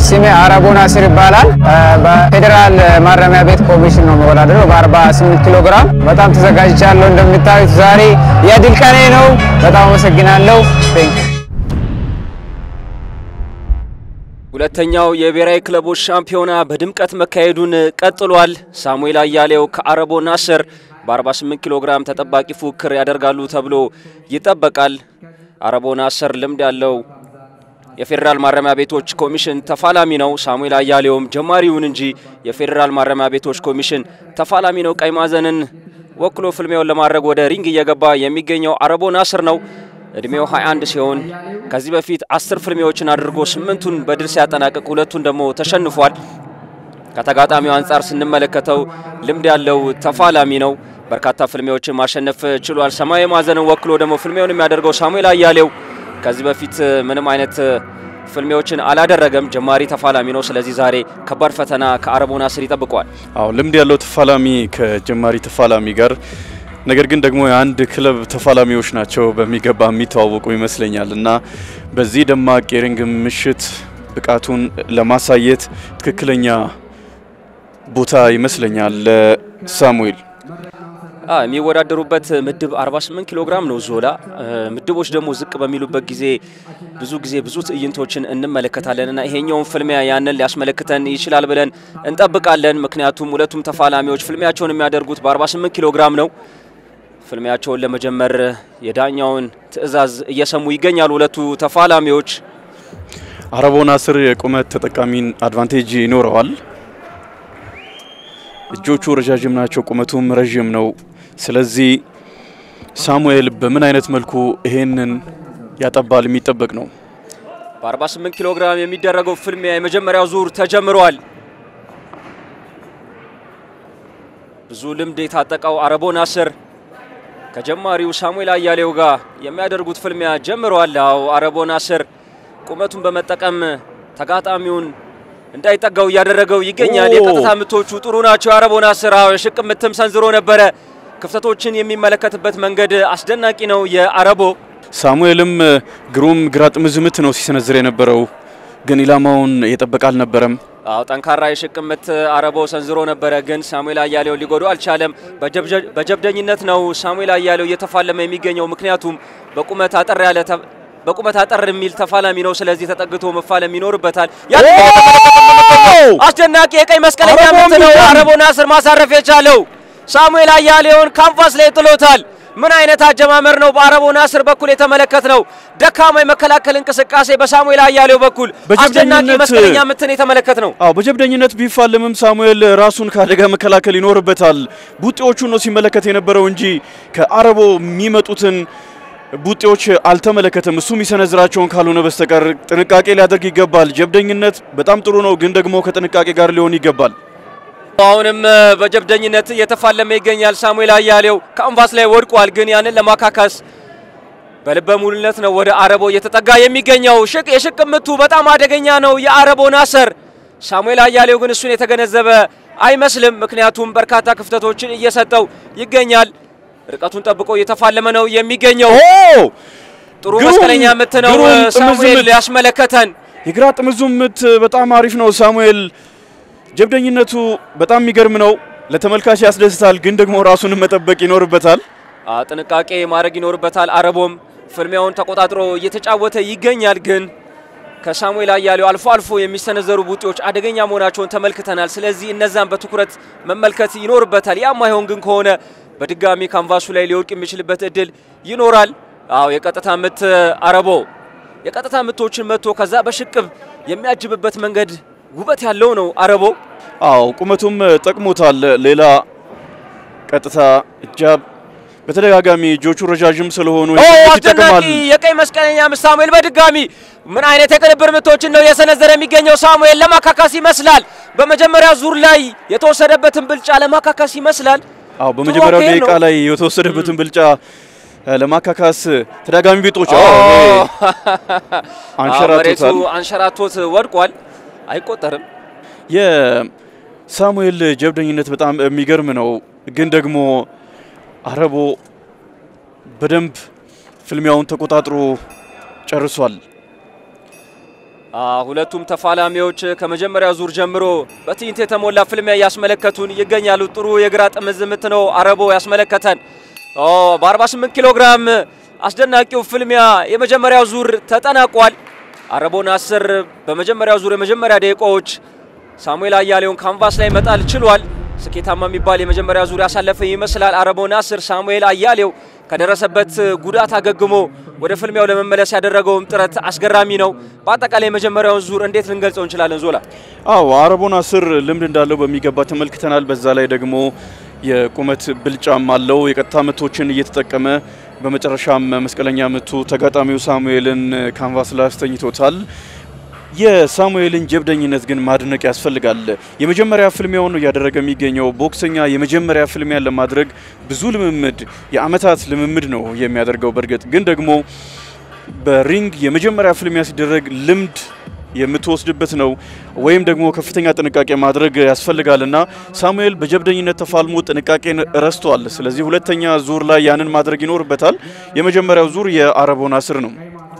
ስሜ አረቦ ናስር ይባላል። በፌዴራል ማረሚያ ቤት ኮሚሽን ነው መወዳደረው በ48 ኪሎ ግራም። በጣም ተዘጋጅቻለሁ። እንደምታዩት ዛሬ የድል ቀኔ ነው። በጣም አመሰግናለሁ። ቴንክ ሁለተኛው የብሔራዊ ክለቦች ሻምፒዮና በድምቀት መካሄዱን ቀጥሏል። ሳሙኤል አያሌው ከአረቦ ናስር በ48 ኪሎ ግራም ተጠባቂ ፉክክር ያደርጋሉ ተብሎ ይጠበቃል። አረቦ ናስር ልምድ ያለው የፌዴራል ማረሚያ ቤቶች ኮሚሽን ተፋላሚ ነው። ሳሙኤል አያሌውም ጀማሪውን እንጂ የፌዴራል ማረሚያ ቤቶች ኮሚሽን ተፋላሚ ነው። ቀይ ማዕዘንን ወክሎ ፍልሚያውን ለማድረግ ወደ ሪንግ እየገባ የሚገኘው አረቦ ናስር ነው። እድሜው 21 ሲሆን ከዚህ በፊት አስር ፍልሚያዎችን አድርጎ ስምንቱን በድል ሲያጠናቅቅ ሁለቱን ደግሞ ተሸንፏል። ከተጋጣሚው አንጻር ስንመለከተው ልምድ ያለው ተፋላሚ ነው። በርካታ ፍልሚያዎችን ማሸነፍ ችሏል። ሰማያዊ ማዕዘንን ወክሎ ደግሞ ፍልሚያውን የሚያደርገው ሳሙኤል አያሌው ከዚህ በፊት ምንም አይነት ፍልሚያዎችን አላደረገም። ጀማሪ ተፋላሚ ነው። ስለዚህ ዛሬ ከባድ ፈተና ከአረቦ ናስር ይጠብቀዋል። አዎ ልምድ ያለው ተፋላሚ ከጀማሪ ተፋላሚ ጋር ነገር ግን ደግሞ የአንድ ክለብ ተፋላሚዎች ናቸው በሚገባ የሚተዋወቁ ይመስለኛል እና በዚህ ደማቅ የሪንግ ምሽት ብቃቱን ለማሳየት ትክክለኛ ቦታ ይመስለኛል ለሳሙኤል። የሚወዳደሩበት ምድብ 48 ኪሎ ግራም ነው ዞላ። ምድቦች ደግሞ ዝቅ በሚሉበት ጊዜ ብዙ ጊዜ ብዙ ትዕይንቶችን እንመለከታለን እና ይሄኛውን ፍልሚያ ያንን ሊያስመለክተን ይችላል ብለን እንጠብቃለን። ምክንያቱም ሁለቱም ተፋላሚዎች ፍልሚያቸውን የሚያደርጉት በ48 ኪሎ ግራም ነው። ፍልሚያቸውን ለመጀመር የዳኛውን ትዕዛዝ እየሰሙ ይገኛሉ ሁለቱ ተፋላሚዎች። አረቦ ናስር የቁመት ተጠቃሚን አድቫንቴጅ ይኖረዋል። እጆቹ ረዣዥም ናቸው፣ ቁመቱም ረዥም ነው። ስለዚህ ሳሙኤል በምን አይነት መልኩ ይሄንን ያጠባል የሚጠበቅ ነው። በ48 ኪሎ ግራም የሚደረገው ፍልሚያ የመጀመሪያው ዙር ተጀምሯል። ብዙ ልምድ የታጠቀው አረቦ ናስር ከጀማሪው ሳሙኤል አያሌው ጋር የሚያደርጉት ፍልሚያ ጀምረዋል። አዎ አረቦ ናስር ቁመቱን በመጠቀም ተጋጣሚውን እንዳይጠጋው እያደረገው ይገኛል። የቀጥታ ምቶቹ ጥሩ ናቸው። የአረቦ ናስር አዎ የሽቅ ምትም ሰንዝሮ ነበረ። ክፍተቶችን የሚመለከትበት መንገድ አስደናቂ ነው የአረቦ። ሳሙኤልም ግሩም ግራ ጥምዝ ምት ነው ሲሰነዝር የነበረው፣ ግን ኢላማውን የጠበቀ አልነበረም። አዎ ጠንካራ የሽቅ ምት አረቦ ሰንዝሮ ነበረ፣ ግን ሳሙኤል አያሌው ሊጎዱ አልቻለም። በጀብደኝነት ነው ሳሙኤል አያሌው እየተፋለመ የሚገኘው ምክንያቱም በቁመት አጠር ያለ በቁመት አጠር የሚል ተፋላሚ ነው። ስለዚህ ተጠግቶ መፋለም ይኖርበታል። አስደናቂ የቀይ መስቀለኛ ምት ነው አረቦ ናስር ማሳረፍ የቻለው። ሳሙኤል አያሌውን ካንቫስ ላይ ጥሎታል። ምን አይነት አጀማመር ነው በአረቦ ናስር በኩል የተመለከት ነው። ደካማ የመከላከል እንቅስቃሴ በሳሙኤል አያሌው በኩል አስደናቂ መስቀለኛ ምትን የተመለከት ነው። አዎ በጀብደኝነት ቢፋለምም ሳሙኤል ራሱን ከአደጋ መከላከል ይኖርበታል። ቡጤዎቹን ነው ሲመለከት የነበረው እንጂ ከአረቦ የሚመጡትን ቡጤዎች አልተመለከተም። እሱ የሚሰነዝራቸውን ካልሆነ በስተቀር ጥንቃቄ ሊያደርግ ይገባል። ጀብደኝነት በጣም ጥሩ ነው፣ ግን ደግሞ ከጥንቃቄ ጋር ሊሆን ይገባል። አሁንም በጀብደኝነት እየተፋለመ ይገኛል። ሳሙኤል አያሌው ካንቫስ ላይ ወድቋል፣ ግን ያንን ለማካካስ በልበ ሙሉነት ነው ወደ አረቦ እየተጠጋ የሚገኘው። ሽቅ የሽቅ ምቱ በጣም አደገኛ ነው የአረቦ ናስር። ሳሙኤል አያሌው ግን እሱን የተገነዘበ አይመስልም፣ ምክንያቱም በርካታ ክፍተቶችን እየሰጠው ይገኛል። ርቀቱን ጠብቆ እየተፋለመ ነው የሚገኘው። ጥሩ መስቀለኛ ምት ነው ሳሙኤል ያስመለከተን። የግራ ጥምዙ ምት በጣም አሪፍ ነው። ሳሙኤል ጀብደኝነቱ በጣም የሚገርም ነው። ለተመልካች ያስደስታል፣ ግን ደግሞ ራሱን መጠበቅ ይኖርበታል። ጥንቃቄ ማድረግ ይኖርበታል። አረቦም ፍልሚያውን ተቆጣጥሮ እየተጫወተ ይገኛል። ግን ከሳሙኤል አያሌው አልፎ አልፎ የሚሰነዘሩ ቡጢዎች አደገኛ መሆናቸውን ተመልክተናል። ስለዚህ እነዛን በትኩረት መመልከት ይኖርበታል። ያም አይሆን ግን ከሆነ በድጋሚ ካንቫሱ ላይ ሊወድቅ የሚችልበት እድል ይኖራል። አዎ የቀጥታ ምት አረቦ የቀጥታ ምቶችን መጥቶ ከዛ በሽቅብ የሚያጅብበት መንገድ ውበት ያለው ነው አረቦ። አዎ ቁመቱም ጠቅሞታል። ሌላ ቀጥታ እጃብ በተደጋጋሚ እጆቹ ረዣዥም ስለሆኑ አስደናቂ የቀይ መስቀለኛ ምት ሳሙኤል በድጋሚ ምን አይነት የቅንብር ምቶችን ነው የሰነዘረ የሚገኘው ሳሙኤል ለማካካስ ይመስላል። በመጀመሪያ ዙር ላይ የተወሰደበትን ብልጫ ለማካካስ ይመስላል። አዎ በመጀመሪያው ደቂቃ ላይ የተወሰደበትን ብልጫ ለማካካስ ተደጋጋሚ ቤጦች አንሸራቶታል። አንሸራቶት ወድቋል። አይቆጠርም። የሳሙኤል ጀብደኝነት በጣም የሚገርም ነው፣ ግን ደግሞ አረቦ በደንብ ፍልሚያውን ተቆጣጥሮ ጨርሷል። ሁለቱም ተፋላሚዎች ከመጀመሪያ ዙር ጀምሮ በትዕይንት የተሞላ ፍልሚያ እያስመለከቱን ይገኛሉ። ጥሩ የግራ ጥምዝ ምት ነው አረቦ ያስመለከተን። በ48 ኪሎ ግራም አስደናቂው ፍልሚያ የመጀመሪያው ዙር ተጠናቋል። አረቦ ናስር በመጀመሪያው ዙር የመጀመሪያ ደቂቃዎች ሳሙኤል አያሌውን ካንቫስ ላይ መጣል ችሏል። ስኬታማ የሚባል የመጀመሪያ ዙር ያሳለፈ ይመስላል። አረቦ ናስር ሳሙኤል አያሌው ከደረሰበት ጉዳት አገግሞ ወደ ፍልሚያው ለመመለስ ያደረገውም ጥረት አስገራሚ ነው። በአጠቃላይ የመጀመሪያውን ዙር እንዴት ልንገልጸው እንችላለን? ዞላ አዎ አረቦ ናስር ልምድ እንዳለው በሚገባ ተመልክተናል። በዛ ላይ ደግሞ የቁመት ብልጫም አለው። የቀጥታ ምቶችን እየተጠቀመ በመጨረሻም መስቀለኛ ምቱ ተጋጣሚው ሳሙኤልን ካንቫስ ላይ አስተኝቶታል። የሳሙኤልን ጀብደኝነት ግን ማድነቅ ያስፈልጋል። የመጀመሪያ ፍልሚያውን እያደረገ የሚገኘው ቦክሰኛ የመጀመሪያ ፍልሚያን ለማድረግ ብዙ ልምምድ የአመታት ልምምድ ነው የሚያደርገው። በእርግጥ ግን ደግሞ በሪንግ የመጀመሪያ ፍልሚያ ሲደረግ ልምድ የምትወስድበት ነው ወይም ደግሞ ከፍተኛ ጥንቃቄ ማድረግ ያስፈልጋልና ሳሙኤል በጀብደኝነት ተፋልሞ ጥንቃቄን ረስቷል። ስለዚህ ሁለተኛ ዙር ላይ ያንን ማድረግ ይኖርበታል። የመጀመሪያው ዙር የአረቦ ናስር ነው።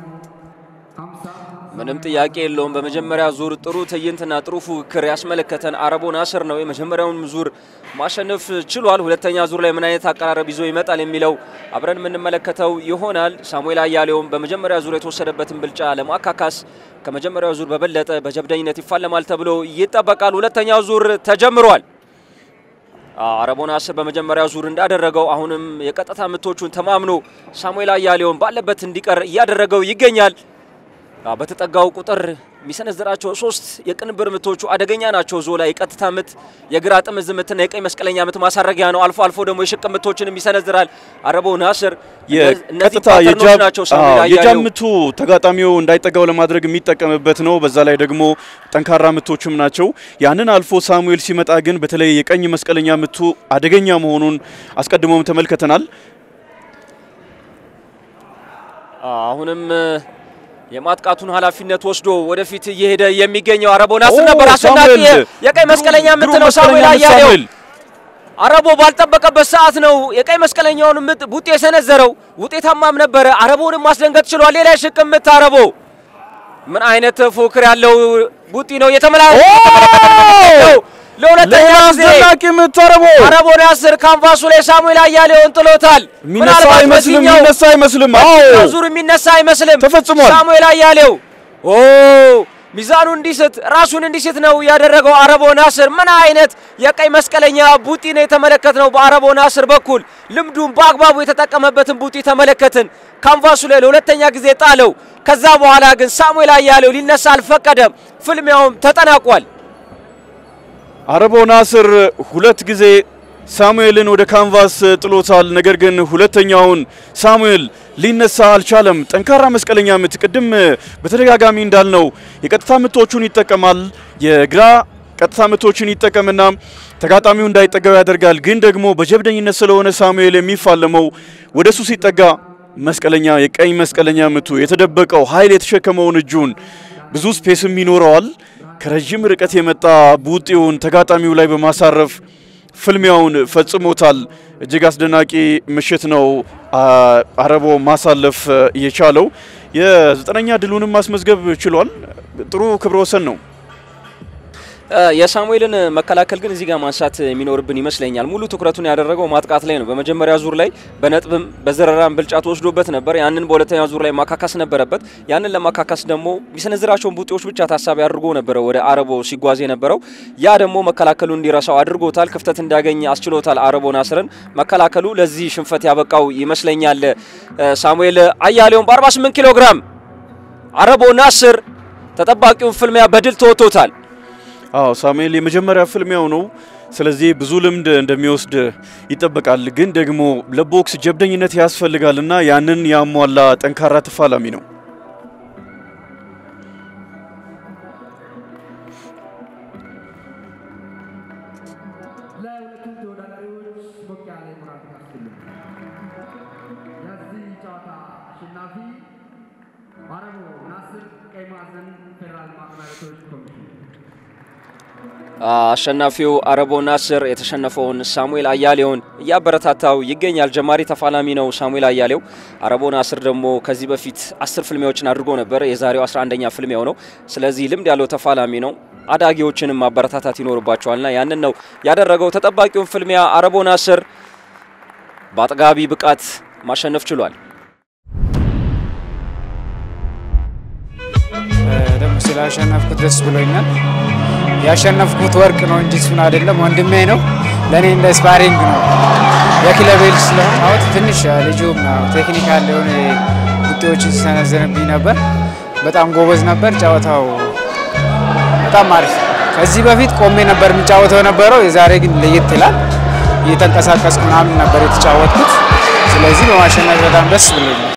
ምንም ጥያቄ የለውም። በመጀመሪያ ዙር ጥሩ ትዕይንትና ጥሩ ፉክክር ያስመለከተን አረቦ ናስር ነው። የመጀመሪያውን ዙር ማሸነፍ ችሏል። ሁለተኛ ዙር ላይ ምን አይነት አቀራረብ ይዞ ይመጣል የሚለው አብረን የምንመለከተው ይሆናል። ሳሙኤል አያሌውም በመጀመሪያ ዙር የተወሰደበትን ብልጫ ለማካካስ ከመጀመሪያው ዙር በበለጠ በጀብደኝነት ይፋለማል ተብሎ ይጠበቃል። ሁለተኛው ዙር ተጀምሯል። አረቦ ናስር በመጀመሪያው ዙር እንዳደረገው አሁንም የቀጥታ ምቶቹን ተማምኖ ሳሙኤል አያሌውን ባለበት እንዲቀር እያደረገው ይገኛል። በተጠጋው ቁጥር የሚሰነዝራቸው ሶስት የቅንብር ምቶቹ አደገኛ ናቸው። ዞላ የቀጥታ ምት፣ የግራ ጥምዝ ምትና የቀኝ መስቀለኛ ምት ማሳረጊያ ነው። አልፎ አልፎ ደግሞ የሽቅ ምቶችንም ይሰነዝራል። አረቦ ናስር የቀጥታ ናቸው። ሳሙኤል የጃም አያሌው ምቱ ተጋጣሚው እንዳይጠጋው ለማድረግ የሚጠቀምበት ነው። በዛ ላይ ደግሞ ጠንካራ ምቶችም ናቸው። ያንን አልፎ ሳሙኤል ሲመጣ ግን በተለይ የቀኝ መስቀለኛ ምቱ አደገኛ መሆኑን አስቀድሞም ተመልክተናል። አሁንም የማጥቃቱን ኃላፊነት ወስዶ ወደፊት እየሄደ የሚገኘው አረቦ ናስር ነበር። ኦ፣ አስደናቂ ሳሙኤል! የቀኝ መስቀለኛ ምት ግሩም ነው ሳሙኤል መስቀለኛ ምት አያሌው። ሳሙኤል። አረቦ ባልጠበቀበት ሰዓት ነው የቀኝ መስቀለኛውን ምት ቡጤ የሰነዘረው። ውጤታማም ነበረ። አረቦንም ማስደንገጥ ችሏል። ሌላ የሽቅ ምት አረቦ ምን አይነት ፉክክር ያለው ቡጢ ነው የተመለከተው። ለሁለተኛ ሌላ ጊዜ አስደናቂ ምት አረቦ አረቦ ናስር ካንቫሱ ላይ ሳሙኤል አያሌውን ጥሎታል። የሚነሳ ምናልባት አይመስልም፣ በዚህኛው የሚነሳ አይመስልም። አዎ ዙር የሚነሳ አይመስልም። ተፈጽሟል። ሳሙኤል አያሌው ኦ ሚዛኑ እንዲስት ራሱን እንዲስት ነው ያደረገው አረቦ ናስር። ምን አይነት የቀይ መስቀለኛ ቡጢ ነው የተመለከትነው በአረቦ ናስር በኩል ልምዱን በአግባቡ የተጠቀመበትን ቡጢ ተመለከትን። ካንቫሱ ላይ ለሁለተኛ ጊዜ ጣለው። ከዛ በኋላ ግን ሳሙኤል አያሌው ሊነሳ አልፈቀደም። ፍልሚያውም ተጠናቋል። አረቦ ናስር ሁለት ጊዜ ሳሙኤልን ወደ ካንቫስ ጥሎታል። ነገር ግን ሁለተኛውን ሳሙኤል ሊነሳ አልቻለም። ጠንካራ መስቀለኛ ምት፣ ቅድም በተደጋጋሚ እንዳልነው የቀጥታ ምቶቹን ይጠቀማል። የግራ ቀጥታ ምቶችን ይጠቀምና ተጋጣሚው እንዳይጠጋው ያደርጋል። ግን ደግሞ በጀብደኝነት ስለሆነ ሳሙኤል የሚፋለመው ወደ እሱ ሲጠጋ መስቀለኛ የቀኝ መስቀለኛ ምቱ የተደበቀው ኃይል የተሸከመውን እጁን ብዙ ስፔስም ይኖረዋል። ከረዥም ርቀት የመጣ ቡጢውን ተጋጣሚው ላይ በማሳረፍ ፍልሚያውን ፈጽሞታል። እጅግ አስደናቂ ምሽት ነው አረቦ ማሳለፍ የቻለው። የዘጠነኛ ድሉንም ማስመዝገብ ችሏል። ጥሩ ክብረ ወሰን ነው። የሳሙኤልን መከላከል ግን እዚህ ጋር ማንሳት የሚኖርብን ይመስለኛል። ሙሉ ትኩረቱን ያደረገው ማጥቃት ላይ ነው። በመጀመሪያ ዙር ላይ በነጥብም በዘረራም ብልጫ ተወስዶበት ነበር። ያንን በሁለተኛ ዙር ላይ ማካካስ ነበረበት። ያንን ለማካካስ ደግሞ የሚሰነዝራቸውን ቡጢዎች ብቻ ታሳቢ አድርጎ ነበረ ወደ አረቦ ሲጓዝ የነበረው። ያ ደግሞ መከላከሉ እንዲረሳው አድርጎታል። ክፍተት እንዲያገኝ አስችሎታል። አረቦ ናስርን መከላከሉ ለዚህ ሽንፈት ያበቃው ይመስለኛል። ሳሙኤል አያሌውን በ48 ኪሎ ግራም አረቦ ናስር ተጠባቂውን ፍልሚያ በድል ተወጥቶታል። አዎ ሳሙኤል የመጀመሪያ ፍልሚያው ነው። ስለዚህ ብዙ ልምድ እንደሚወስድ ይጠበቃል። ግን ደግሞ ለቦክስ ጀብደኝነት ያስፈልጋልና ያንን ያሟላ ጠንካራ ተፋላሚ ነው። ለሁለቱም ተወዳዳሪዎች ሞቅ ያለ የሞራል ድጋፍ ስጡልን። የዚህ ጨዋታ አሸናፊ አረቦ ናስር ቀይ ማዕዘን ፌዴራል ማረሚያ ቤቶች ኮሚሽን አሸናፊው አረቦ ናስር የተሸነፈውን ሳሙኤል አያሌውን እያበረታታው ይገኛል። ጀማሪ ተፋላሚ ነው ሳሙኤል አያሌው። አረቦ ናስር ደግሞ ከዚህ በፊት አስር ፍልሚያዎችን አድርጎ ነበር። የዛሬው 11ኛ ፍልሚያው ነው። ስለዚህ ልምድ ያለው ተፋላሚ ነው። አዳጊዎችንም ማበረታታት ይኖርባቸዋልና ያንን ነው ያደረገው። ተጠባቂውን ፍልሚያ አረቦ ናስር በአጥጋቢ ብቃት ማሸነፍ ችሏል። ደግሞ ስላሸነፍኩት ደስ ብሎኛል። ያሸነፍኩት ወርቅ ነው እንጂ እሱን አይደለም፣ ወንድሜ ነው። ለእኔ እንደ ስፓሪንግ ነው። የክለቤ ልጅ ስለሆነ ትንሽ ልጁም ቴክኒካል የሆነ ውጤዎችን ሲሰነዘንብኝ ነበር። በጣም ጎበዝ ነበር። ጨዋታው በጣም አሪፍ። ከዚህ በፊት ቆሜ ነበር የሚጫወተው የነበረው፣ የዛሬ ግን ለየት ይላል። እየተንቀሳቀስኩ ምናምን ነበር የተጫወትኩት። ስለዚህ በማሸነፍ በጣም ደስ ብሎኛል።